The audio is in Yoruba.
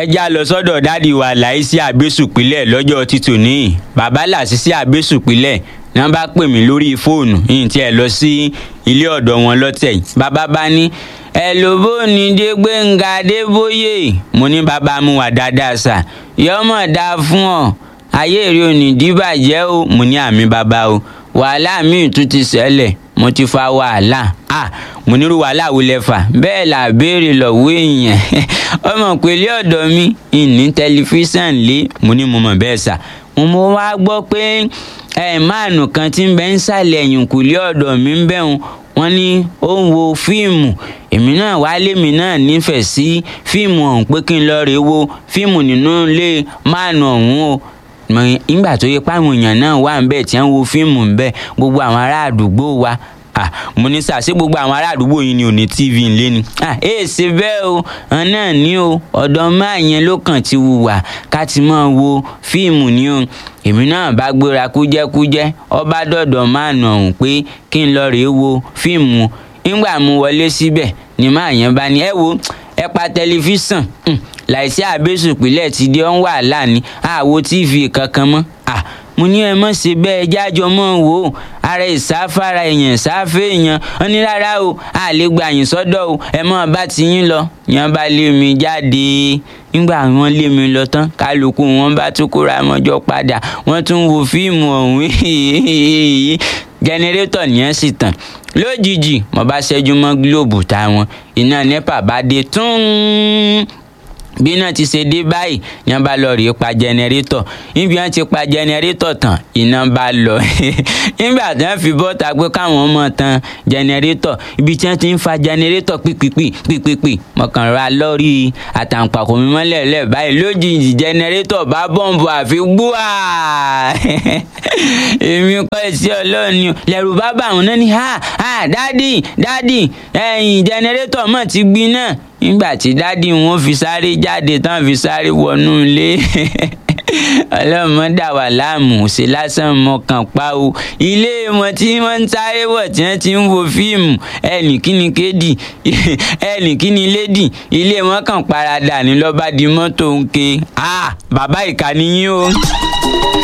ẹ já lọ sọ́dọ̀ dádì wa láìsí àbẹ́sùpìlẹ̀ lọ́jọ́ títò ní bàbá làṣìṣẹ́ àbẹ́sùpìlẹ̀ ní wọ́n bá pè mí lórí fóònù yìí tí ẹ lọ sí ilé ọ̀dọ̀ wọn lọ́tẹ̀ yìí bàbá bá ní ẹ ló bó ní dé gbẹ̀ngà adébóyè mo ní bàbá mu wà dáadáa sà yọmọ dáa fún ọ ayé èrè òní dìbàjẹ́ o mo ní àmì bàbá o wàhálà míì tún ti ṣẹlẹ̀ mo ti fa wàhálà ah mo nírú wàhálà wo lẹ fà bẹ́ẹ̀ là béèrè lọ́wọ́ èèyàn ọmọ pèlè ọ̀dọ̀ mi ìní tẹlifíṣàn lé mo ní mo mọ̀ bẹ́ẹ̀ sà mo mọ wá gbọ́ pé ẹ máàlù kan tí ń bẹ ń sàlẹ̀ ẹ̀yìnkùlé ọ̀dọ̀ mi ń bẹ̀ wọn wọ́n ní ó ń wo fíìmù èmi náà wálé mi náà nífẹ̀ẹ́ sí fíìmù ọ̀hún pé kí n lọ rèé wo fíìmù nínú ilé máàlù ọ̀hún o nígbà tó yẹ páwọn èèyàn náà wà ń bẹ̀ tí wọ́n wo fíìmù ń bẹ̀ gbogbo àwọn ará àdúgbò wa ah mo ní sà ṣé gbogbo àwọn ará àdúgbò yìí ni ò ní tv ńlé ni ah èè ṣe bẹ́ẹ̀ o ọ̀n náà ní o ọ̀dọ̀ máa yẹn ló kàn ti wùwà ká ti máa wo fíìmù ni o èmi náà bá gbéra kújẹ́kújẹ́ ọba dọ̀dọ̀ máa nà ọ̀hún pé kí n lọ rèé wo fíìmù nígbà mo wọlé síbẹ̀ ni máa yẹn bá ní ẹ wo ẹ pa tẹlifíṣàn láìsí àbẹ́sùpìlẹ̀ ti di ọ́n wàhálà ni àwo tv kankan mọ́ ah mo ní ẹ mọ̀ ṣe bẹ́ẹ̀ jájọ mọ́ wò ó ara ìsáfara èèyàn sáfẹ́ èèyàn wọn ní rárá o a lè gba yín sọ́dọ̀ o ẹ mọ̀ bá ti yín lọ yẹn bá lé mi jáde nígbà wọn lé mi lọ tán kálukú wọn bá tún kóra mọ́jọ́ padà wọ́n tún wo fíìmù ọ̀hún jẹnẹrétọ̀ nìyẹn sì tàn lójijì mo bá ṣẹ́jú mọ́ gílóòbù táwọn iná nepa bá dé tún bí náà ti ṣe dé báyìí ní wọn bá lọ rèé pa jẹnẹrétọ̀ níbi wọn ti pa jẹnẹrétọ̀ tán iná bá lọ nígbà tí wọn fi bọ́ta pé káwọn mọ̀ tán jẹnẹrétọ̀ ibi tí wọn ti ń fa jẹnẹrétọ̀ pípípí pípípí mọ̀kànlá lọ́rí àtàǹpàkò mi mọ́lẹ̀ lẹ̀ báyìí lójijì jẹnẹrétọ̀ bá bọ́ǹbù àfi gbúà èmi kọ́ ẹ̀sí ọlọ́run ni lẹ́rù bá bá àwọn náà ní ha ha dádì dádì ẹ̀yìn jẹnẹrétọ̀ mọ̀ ti gbiná nígbà tí dádì wọn fi sáré jáde tán fi sáré wọnú ilé ọlọ́mọ dà wà láàmú ṣe lásán mọ̀kàn pa o ilé wọn tí wọ́n ń sáré wọ̀ tí wọ́n ti ń wo fíìmù ẹnì kíni kédì ẹnì kíni lédì ilé wọn kàn paradà ní lọ́ba di mọ́tò ń ké ah bàbá ìkànnì yín o.